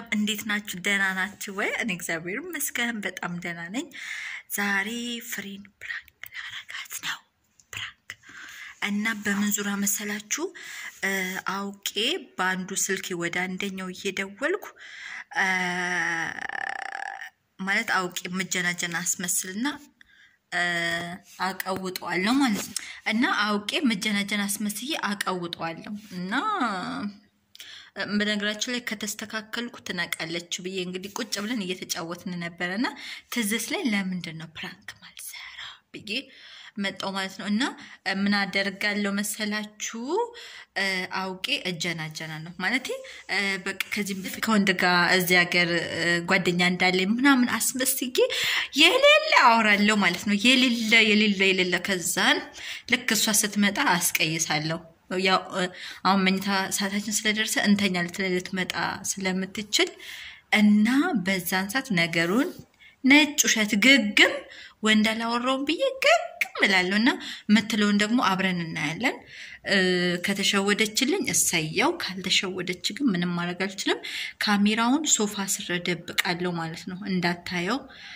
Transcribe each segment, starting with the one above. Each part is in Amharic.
እንዴት ናችሁ? ደህና ናችሁ ወይ? እኔ እግዚአብሔር ይመስገን በጣም ደህና ነኝ። ዛሬ ፍሬን ፕራንክ ላረጋት ነው። ፕራንክ እና በምን ዙሪያ መሰላችሁ? አውቄ በአንዱ ስልክ ወደ አንደኛው እየደወልኩ ማለት አውቄ መጀናጀን አስመስልና አቀውጠዋለሁ ማለት ነው። እና አውቄ መጀናጀን አስመስዬ አቀውጠዋለሁ እና በነገራችን ላይ ከተስተካከልኩ ትነቃለች ብዬ እንግዲህ ቁጭ ብለን እየተጫወትን ነበረ እና ትዝት ላይ ለምንድን ነው ፕራንክ ማልሰራ ብዬ መጣው ማለት ነው። እና ምን አደርጋለሁ መሰላችሁ? አውቄ እጀናጀና ነው ማለት በቃ ከዚህ በፊት ከወንድ ጋር እዚህ ሀገር ጓደኛ እንዳለ ምናምን አስመስዬ የሌለ አወራለሁ ማለት ነው። የሌለ የሌለ የሌለ ከዛን ልክ እሷ ስትመጣ አስቀይሳለሁ። ያው አሁን መኝታ ሰዓታችን ስለደረሰ እንተኛ ልትለይ ልትመጣ ስለምትችል እና በዛን ሰዓት ነገሩን ነጭ ውሸት ግግም ወንድ አላወራውም ብዬ ግግም እላለሁ እና የምትለውን ደግሞ አብረን እናያለን። ከተሸወደችልኝ እሰየው፣ ካልተሸወደች ግን ምንም ማድረግ አልችልም። ካሜራውን ሶፋ ስር ደብቃለሁ ማለት ነው እንዳታየው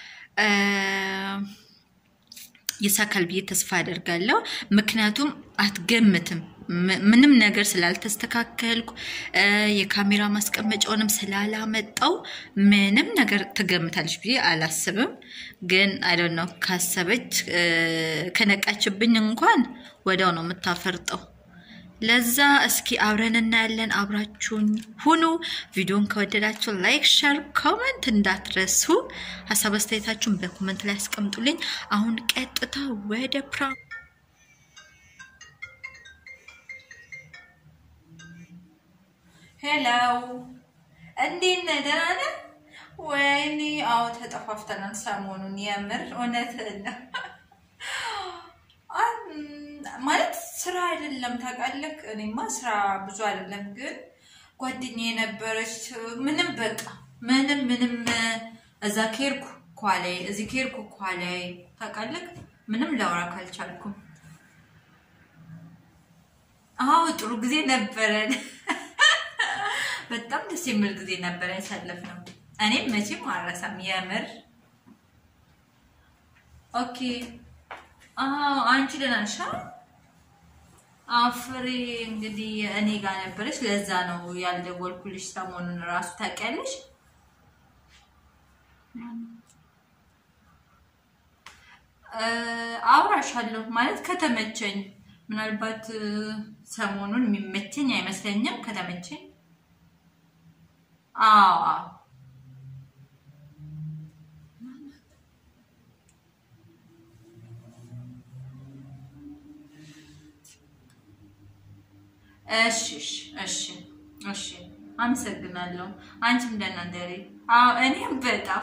ይሳካል ብዬ ተስፋ አደርጋለሁ። ምክንያቱም አትገምትም ምንም ነገር ስላልተስተካከልኩ የካሜራ ማስቀመጫውንም ስላላመጣው ምንም ነገር ትገምታለች ብዬ አላስብም። ግን አይደል ነው ካሰበች ከነቃችብኝ እንኳን ወዲያው ነው የምታፈርጠው። ለዛ እስኪ አብረን እናያለን። አብራችሁኝ ሁኑ። ቪዲዮን ከወደዳችሁ ላይክ፣ ሸር፣ ኮመንት እንዳትረሱ። ሀሳብ አስተያየታችሁን በኮመንት ላይ ያስቀምጡልኝ። አሁን ቀጥታ ወደ ፕራንክ ሄሎ፣ እንዴት ነህ? ደህና ነህ? ወይኔ አዎ፣ ተጠፋፍተናል ሰሞኑን። የምር እውነት ነው ማለት ስራ አይደለም ታውቃለህ። እኔማ ስራ ብዙ አይደለም፣ ግን ጓደኛ የነበረች ምንም በቃ ምንም ምንም እዛ ኬርኩ ኳላይ እዚህ ኬርኩ ኳላይ ታውቃለህ። ምንም ላውራ ካልቻልኩም አዎ ጥሩ ጊዜ ነበረን። በጣም ደስ የሚል ጊዜ ነበረ ያሳለፍነው። እኔም መቼም አልረሳም የምር። ኦኬ አዎ አንቺ ደህና ነሽ? አፍሬ እንግዲህ እኔ ጋር ነበረች። ለዛ ነው ያልደወልኩልሽ ሰሞኑን እራሱ ታውቂያለሽ። አውራሻለሁ ማለት ከተመቸኝ፣ ምናልባት ሰሞኑን የሚመቸኝ አይመስለኝም። ከተመቸኝ አዎ እሺ እሺ እሺ፣ አመሰግናለሁ። አንቺም ደህና ደሪ። አዎ እኔም በጣም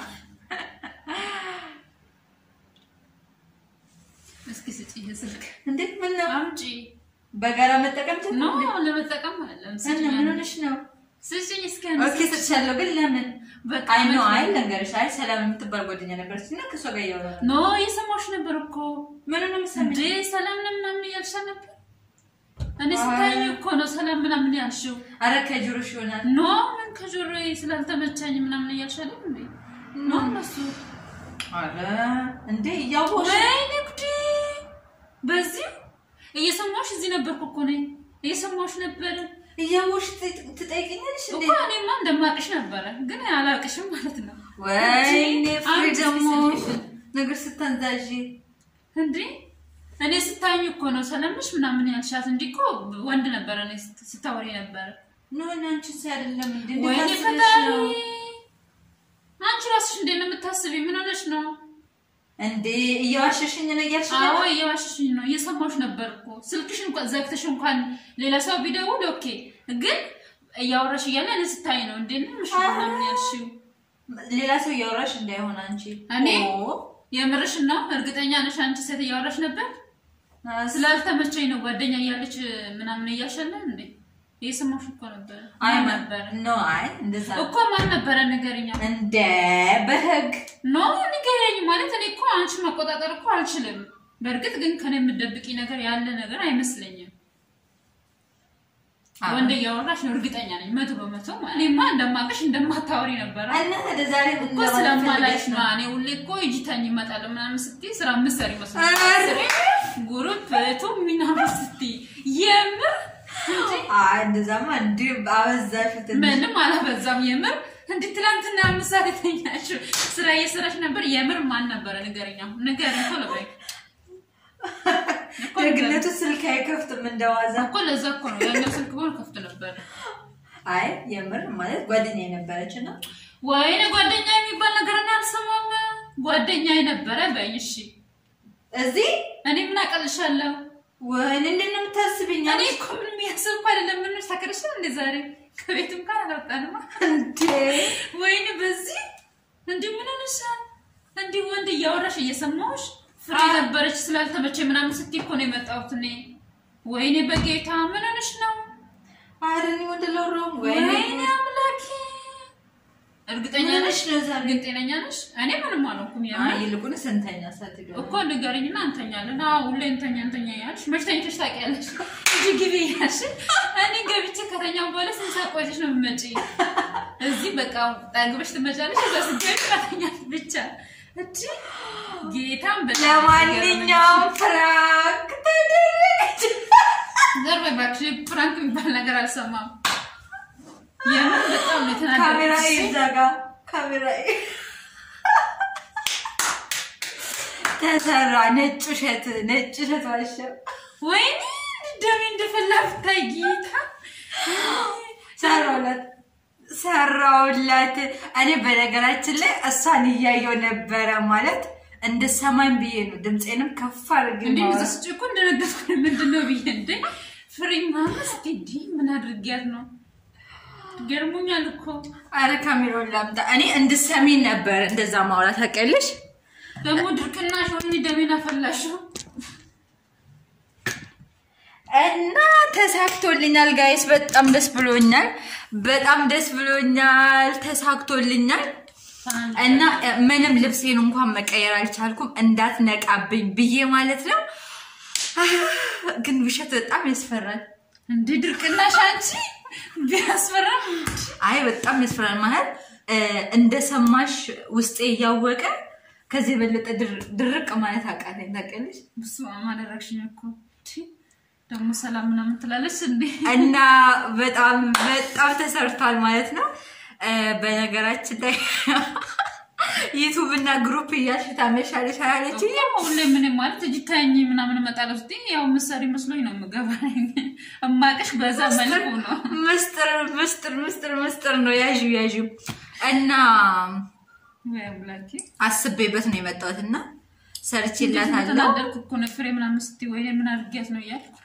እስኪ ስጪ ስልክ እንዴት ምን ነው አምጪ። በጋራ መጠቀም ኖ ጀመርን? ለመጠቀም አይደለም። እና ምን ሆነሽ ነው? ስጪኝ እስኪ ኦኬ ሰጥሻለሁ፣ ግን ለምን? በቃ አይ ነው መቼ- አይ ልንገርሽ፣ አይ ሰላም የምትባል ጓደኛ ነበረች እና ከእሷ ጋር እያወራን ኖ የሰማሁሽ ነበር እኮ ምን ነው እንዴ የምትሰሚኝ? ሰላም ነው ምናምን እያልሽ ነበር። እኔ አይ። ስታኝ እኮ ነው ሰላም ምናምን ያልሽው። ኧረ ከጆሮሽ ይሆናል። ኖ ምን ከጆሮዬ ስላልተመቻኝ ምናምን እያልሽ አይደል እንዴ? ኖ እነሱ ኧረ እንዴ እያወቅሽ ወይኔ ጉዴ! በዚህ እየሰማሁሽ እዚህ ነበርኩ እኮ ነኝ እየሰማሁሽ ነበር እያወቅሽ ትጠ- ትጠይቂኛለሽ እንዴ? እኮ እኔማ እንደማቅሽ ነበረ ግን አላቅሽም ማለት ነው። ወይኔ ፍሬ አንቺ ደግሞ ስልክሽን ነገር ስታንዛዥ እንዴ እኔ ስታኝ እኮ ነው ሰለምሽ ምናምን ያልሻት እንጂ እኮ ወንድ ነበረ እኔ ስት- ስታወሪ ነበረ። ኖ አንቺን ሲ አይደለም እንዴ እንዴት ወይኔ አስበሽ ፈጣሪ ነው? አንቺ ራስሽ እንዴት ነው የምታስቢ? ምን ሆነሽ ነው? እንዴ እየዋሸሽኝ ነው እያልሽ ነው? አዎ እየዋሸሽኝ ነው። እየሰማሁሽ ነበር እኮ ስልክሽ እንኳን ዘግተሽ እንኳን ሌላ ሰው ቢደውል ኦኬ፣ ግን እያወራሽ እያለ እኔ ስታይ ነው እንዴ ነው ምሽ ምናምን ያልሽው። ሌላ ሰው እያወራሽ እንዳይሆን አንቺ እኔ? ኦ፣ የምርሽ ነው? እርግጠኛ ነሽ? አንቺ ሴት እያወራሽ ነበር? አስ- ስላልተመቸኝ ነው ጓደኛ እያለች ምናምን እያሸለን እንዴ እየሰማሁሽ እኮ ነበር። አይ ማን ማ- ነበረ ኖ አይ እንደዛ እኮ ማን ነበረ ንገሪኛ። እንደ በህግ ኖ ንገረኝ ማለት እኔ እኮ አንቺ መቆጣጠር እኮ አልችልም። በእርግጥ ግን ከኔ የምትደብቂ ነገር ያለ ነገር አይመስለኝም። አዎ። ወንድ እያወራሽ ነው እርግጠኛ ነኝ መቶ በመቶ ማለት እኔማ እንደማቅሽ እንደማታወሪ ነበረ እና ወደ ዛሬ ምን እኮ ለማለት ስለማላይሽ ፈልገሽ ነው እኔ ሁሌ እኮ ይጅታኝ ይመጣል ምናምን ስትይ ስራ ምሰሪ መስሎኝ ኧረ! ጉሩፕ ቱ ምናምን ስትይ የምር እንጂ አይ እንደዛማ እንዲህ አበዛሽ ትንሽ። ምንም አላበዛም የምር እንዲህ ትላንትና አምስት ሰዓት የተኛችው ስራ እየሰራሽ ነበር የምር ማን ነበረ ንገረኛ ንገረኝ ቶሎ በይ እኮ ንገረኝ። ደግነቱ ስልክ አይከፍትም እንደዋዛ። እኮ ለዛ እኮ ነው ያኛው ስልክ ሆኖ ከፍት ነበር አይ የምር ማለት ጓደኛ የነበረች እና ወይኔ ጓደኛ የሚባል ነገር እኔ አልሰማም ጓደኛ የነበረ በይኝ እሺ እዚህ እኔ ምን አቀልሻለሁ ወይኔ እንዴት ነው የምታስብኝ? እኔ እኮ ምንም ያስብ እኮ አይደለም ምን ታከረሽ እንደ ዛሬ ከቤትም ጋር አላወጣንማ እንዴ ወይኔ በዚህ እንዲህ ምን ሆነሻል እንዲህ ወንድ እያወራሽ እየሰማሁሽ ፍሬ ነበረች ስላልተመቸ ምናምን ስትይ እኮ ነው የመጣሁት እኔ ወይኔ በጌታ ምን ሆነሽ ነው ኧረ እኔ ወንድ ለውረውም ወይኔ ወይኔ አምላኬ እርግጠኛ ምን ነሽ ሆነሽ ነው ዛሬ? ግን ጤነኛ ነሽ እኔ ምንም አልሆንኩም አይ የምር ይልቁንስ እንተኛ ሳትገባ እኮ ንገረኝና እንተኛለን። አዎ ሁሌ እንተኛ እንተኛ ያልሽ መች ተኝተሽ ታውቂያለሽ? እንጂ ግቢ ያልሽ እኔ ገብቼ ከተኛው በኋላ ስንት ሰዓት ቆይተሽ ነው የምትመጪ? እዚህ በቃ ጠግበሽ ትመጫለሽ። እዛ ስትገቢ ከተኛሽ ብቻ እንጂ ጌታም በጣም ለማንኛውም ፍራንክ ተደረገች። ዘር በይ እባክሽ፣ ፍራንክ የሚባል ነገር አልሰማም። የምር በጣም ነው ካሜራ የተናደድኩት። ይዘጋ ካሜራ ተሰራ። ነጭ ውሸት ነጭ ውሸት ዋሸ። ወይኔ ደሜ እንደፈላ ብታይ ጌታ ሰራውላት ሰራውላት። እኔ በነገራችን ላይ እሷን እያየው ነበረ ማለት እንደ ሰማኝ ብዬ ነው ድምፄንም ከፍ አድርጌ እንዴ ማውራት። ምዛ ስጭ እኮ እንደነገርኩ ምንድን ነው ብዬ እንዴ ፍሬ ማመስ እንዴ ምን አድርጊያት ነው ገርሞኛል እኮ አረ ካሜራውን ላምጣ። እኔ እንድሰሚኝ ነበር እንደዛ ማውራት ታውቂያለሽ። ደግሞ ድርቅናሽ ወይኔ ደሜን አፈላሽው እና ተሳክቶልኛል ጋይስ፣ በጣም ደስ ብሎኛል። በጣም ደስ ብሎኛል። ተሳክቶልኛል እና እ፣ ምንም ልብሴን እንኳን መቀየር አልቻልኩም እንዳትነቃብኝ ብዬ ማለት ነው። አህ፣ ግን ውሸት በጣም ያስፈራል። እንዴ ድርቅናሽ አንቺ ቢያስፈራም አይ በጣም ያስፈራል ማለት እ፣ እንደሰማሽ ውስጤ እያወቀ ከዚህ የበለጠ ድር- ድርቅ ማለት አቃተኝ። ታውቂያለሽ ብስማ አደረግሽኝ እኮ ቺ፣ ደግሞ ሰላም ምናምን ትላለች እንዴ እና በጣም በጣም ተሰርቷል ማለት ነው። እ፣ በነገራችን ላይ ዩቱብ እና ግሩፕ እያልሽ ታመሻለሽ አላለች። ሁሌ ምን ማለት እጅ ታኝ ምናምን እመጣለሁ ስትይ ያው ምሳሌ መስሎኝ ነው የምገባ እማቅሽ በዛ መልኩ ነው ምስጥር ምስጥር ምስጥር ምስጥር ነው ያዥ ያዥ እና ወይ አምላኬ አስቤበት ነው የመጣሁት እና ሰርቼላታለሁ። ተናደድኩ እኮ ነው ፍሬ ምናምን ስትይ ወይ ምን አድርጊያት ነው እያልኩ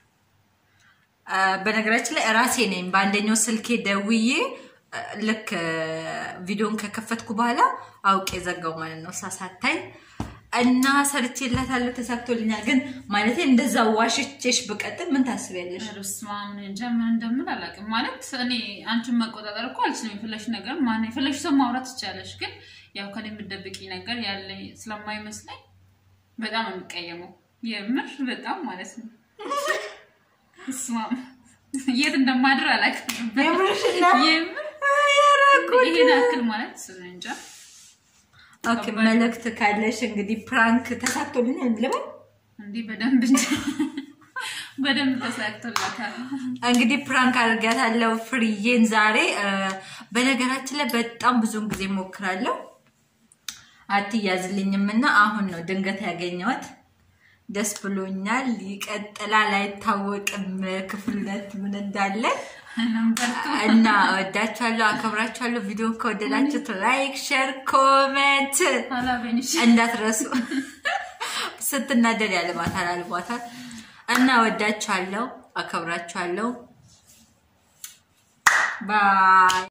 አ፣ በነገራችን ላይ ራሴ ነኝ በአንደኛው ስልኬ ደውዬ አ፣ ልክ አ፣ ቪዲዮን ከከፈትኩ በኋላ አውቄ ዘጋው ማለት ነው ሳሳታይ እና ሰርቼላታለሁ። ተሳክቶልኛል። ግን ማለት እንደዛ ዋሽቼሽ ብቀጥል ምን ታስቢያለሽ? በስመ አብ እኔ እንጃ ምን እንደምን አላውቅም። ማለት እኔ አንቺን መቆጣጠር እኮ አልችልም። የፈለግሽ ነገር ማን የፈለግሽ ሰው ማውራት ትቻለሽ። ግን ያው ከኔ የምትደብቂ ነገር ያለ ስለማይመስለኝ በጣም ነው የምቀየመው። የምር በጣም ማለት ነው። በስመ አብ የት እንደማድር አላውቅም። የምርሽን ነው? የምር ያረኩት። ይሄን ያክል ማለት እኔ እንጃ። ኦኬ፣ መልእክት ካለሽ እንግዲህ ፕራንክ ተሳክቶልኛል ልበል። እንዲህ በደንብ እንጂ በደንብ ተሳክቶላታል። እንግዲህ ፕራንክ አድርጋታለሁ ፍርዬን ዛሬ። አ፣ በነገራችን ላይ በጣም ብዙውን ጊዜ ሞክራለሁ አትያዝልኝም እና አሁን ነው ድንገት ያገኘኋት። ደስ ብሎኛል። ይቀጥላል፣ አይታወቅም ክፍል ሁለት ምን እንዳለ ነምበርቱ እና ወዳችኋለሁ፣ አከብራችኋለሁ። ቪዲዮን ከወደዳችሁት ላይክ፣ ሼር፣ ኮሜንት አላበኝሽ እንዳትረሱ። ስትናደድ ያልባታል አልቧታል እና ወዳችኋለሁ፣ አከብራችኋለሁ። ባይ